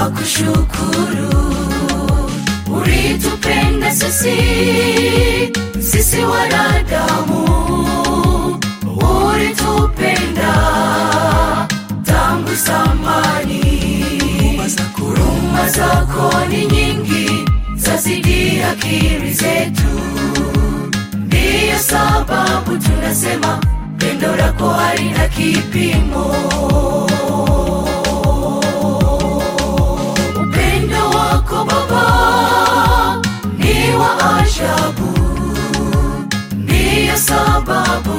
tunakushukuru ulitupenda sisi sisi wanadamu ulitupenda tangu zamani huruma zako ni nyingi zazidi akili zetu ndiyo sababu tunasema pendo lako halina kipimo upendo wako baba ni wa ajabu ndiyo sababu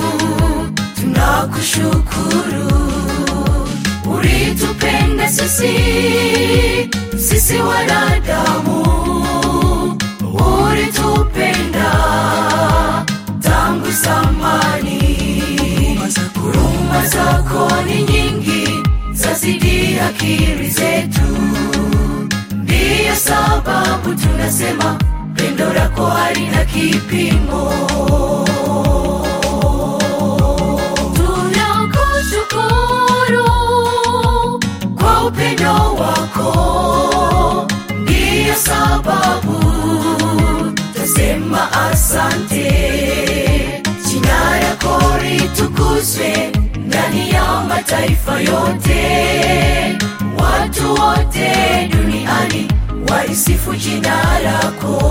tunakushukuru ulitupenda sisi sisi wanadamu ulitupenda tangu zamani huruma zako ni nyingi zazidi akili zetu ndiyo sababu tunasema pendo lako halina kipimo tunakushukuru kwa upendo wako ndiyo sababu tasema asante jina lako litukuzwe ndani ya mataifa yote watu wote duniani walisifu jina lako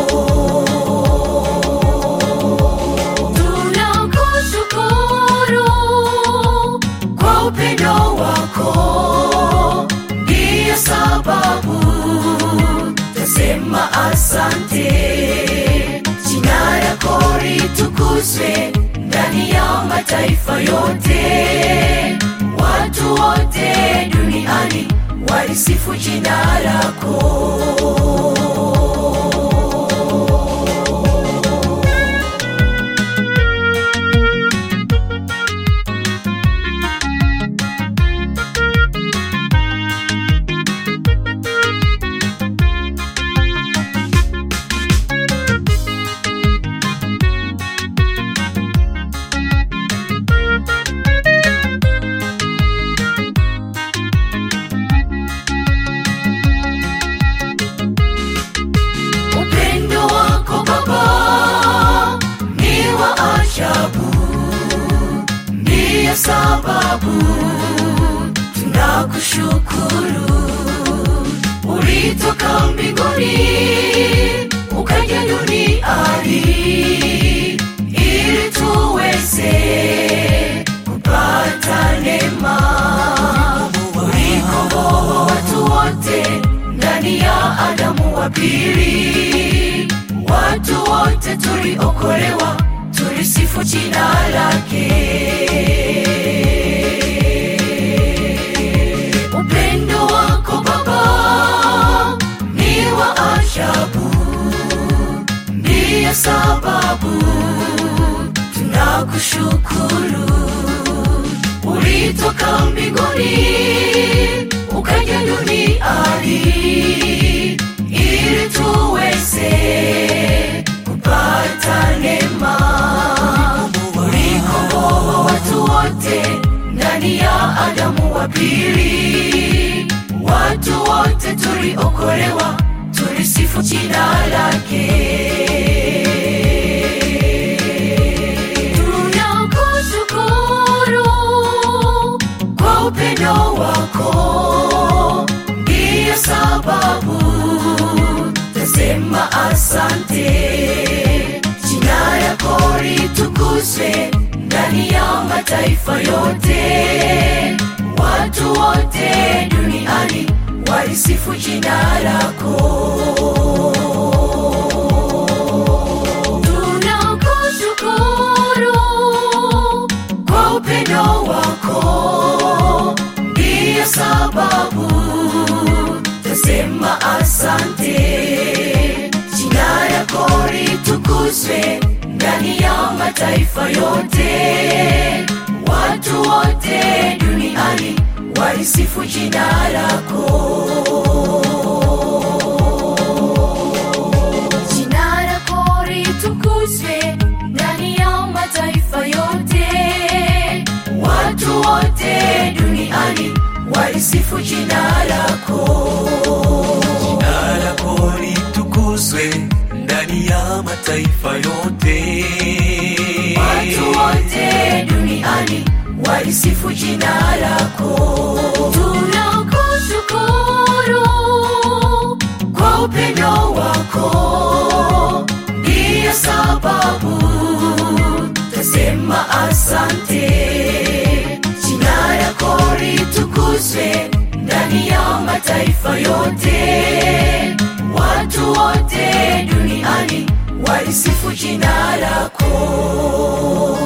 tunakushukuru kwa upendo wako ndiyo sababu tasema asante jina lako litukuzwe ndani ya mataifa yote watu wote duniani walisifu jina lako upendo wako baba ni wa ajabu ndiyo sababu tunakushukuru ulitoka mbinguni ukaja duniani ili tuweze kupata neema ulikomboa watu wote ndani ya adamu wa pili watu wote tuliokolewa tulisifu jina lake upendo wako baba ni wa ajabu ndiyo sababu tunakushukuru ulitoka mbinguni ukaja duniani ili tuweze kupata neema ulikomboa watu wote ndani ya adamu wa pili watu wote tuliokolewa tulisifu jina lake tunakushukuru kwa upendo wako ndiyo sababu tasema asante jina lako litukuzwe ndani ya mataifa yote watu wote duniani walisifu jina lako tunakushukuru kwa upendo wako ndiyo sababu tasema asante jina lako litukuzwe ndani ya mataifa yote watu wote duniani walisifu jina lako jina lako litukuzwe ndani ya mataifa yote watu wote duniani walisifu jina lako Jina lako litukuzwe ndani ya mataifa yote. watu wote duniani walisifu jina lako tunakushukuru kwa upendo wako ndiyo sababu tasema asante jina lako litukuzwe ndani ya mataifa yote watu wote duniani walisifu jina lako